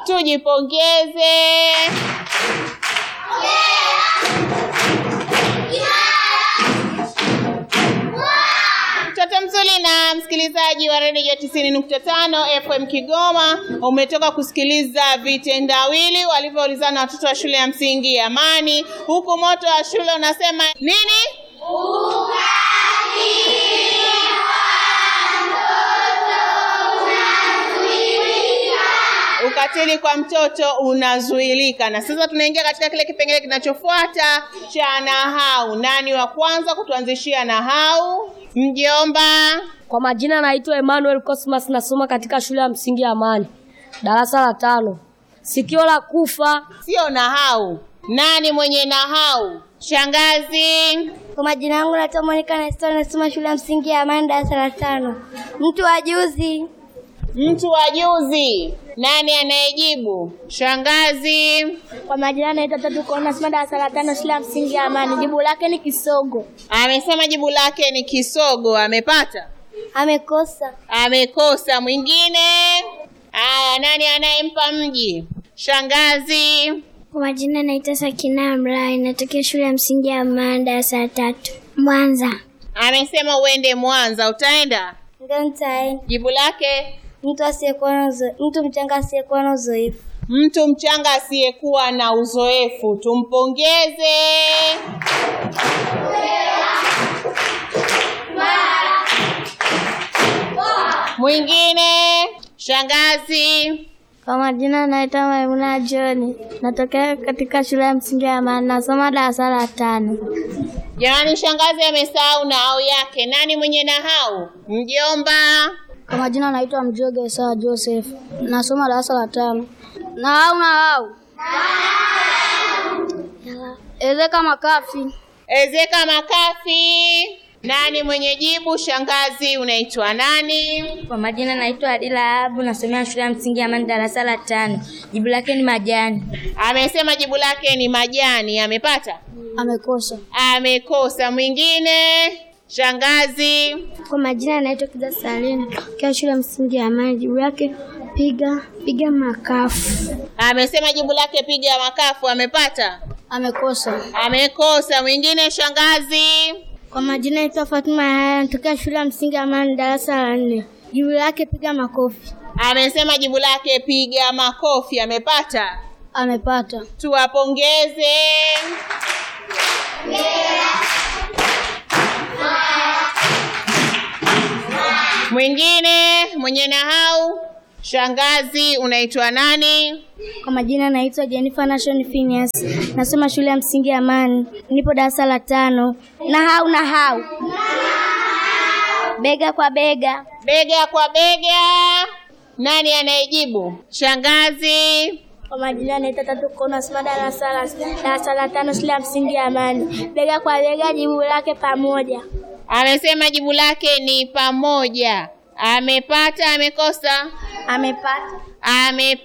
Tujipongeze. Mtoto mzuri na msikilizaji wa redio 90.5 FM Kigoma, umetoka kusikiliza vitendawili walivyoulizana watoto wa shule ya msingi Amani, huku moto wa shule unasema nini? Ukatili kwa mtoto unazuilika. Na sasa tunaingia katika kile kipengele kinachofuata cha nahau. Nani wa kwanza kutuanzishia nahau? Mjomba. Kwa majina naitwa Emmanuel Cosmas, nasoma katika shule ya msingi ya Amani, darasa la tano. Sikio la kufa. Sio nahau. Nani mwenye nahau? Shangazi. Kwa majina yangu naitwa Monica Nestor, nasoma shule ya msingi ya Amani darasa la tano. Mtu wa juzi. Mtu wa juzi. Nani anayejibu? Shangazi. Kwa majina naitwa Tatu Kona, nasoma darasa la tano shule ya msingi ya Amani. Jibu lake ni kisogo. Amesema jibu lake ni kisogo. Amepata? Amekosa. Amekosa. Mwingine? Aya, nani anayempa mji? Shangazi. Kwa majina naitwa Sakina Mrai, natokea shule ya msingi ya Amani darasa la tatu. Mwanza. Amesema uende Mwanza. Utaenda? Ndio nitaenda. Jibu lake Mtu asiyekuwa na uzo, mtu mchanga asiyekuwa na uzoefu. mtu mchanga asiyekuwa na uzoefu. Tumpongeze. Mwingine? Shangazi. Kwa majina naitwa Maimuna John, natokea katika shule ya msingi ya Amani, nasoma darasa la tano. Jamani, shangazi amesahau nahau yake. Nani mwenye nahau? Mjomba. Kwa majina naitwa Mjoge Sawa Joseph, nasoma darasa la tano. Nahau nahau. Ezeka makafi. Ezeka makafi. Nani mwenye jibu? Shangazi, unaitwa nani? Kwa majina naitwa Adila Abu, nasomea shule ya msingi ya Amani darasa la tano. Jibu lake ni majani. Amesema jibu lake ni majani. Amepata? Amekosa. Amekosa. Mwingine? Shangazi. Kwa majina naitwa Kiza Salim, kwa shule ya msingi ya Amani. Jibu lake piga piga makafu. Amesema jibu lake piga makafu. Amepata? Amekosa. Amekosa. Mwingine? Shangazi. Kwa majina naitwa Fatuma Yahya, natokea shule ya msingi ya Amani darasa la nne. Jibu lake piga makofi. Amesema jibu lake piga makofi. Amepata? Amepata. Tuwapongeze. Mwingine mwenye nahau? Shangazi, unaitwa nani? Kwa majina naitwa Jennifer Nation Phineas, nasoma shule ya msingi ya Amani, nipo darasa la tano. Nahau nahau, bega kwa bega. Bega kwa bega. Nani anayejibu? Shangazi. Kwa majina naitwa Tatu Kono, nasoma darasa la darasa la tano shule ya msingi ya Amani, bega kwa bega. Jibu lake pamoja. Amesema jibu lake ni pamoja. Amepata? Amekosa? Amepata. Amepata.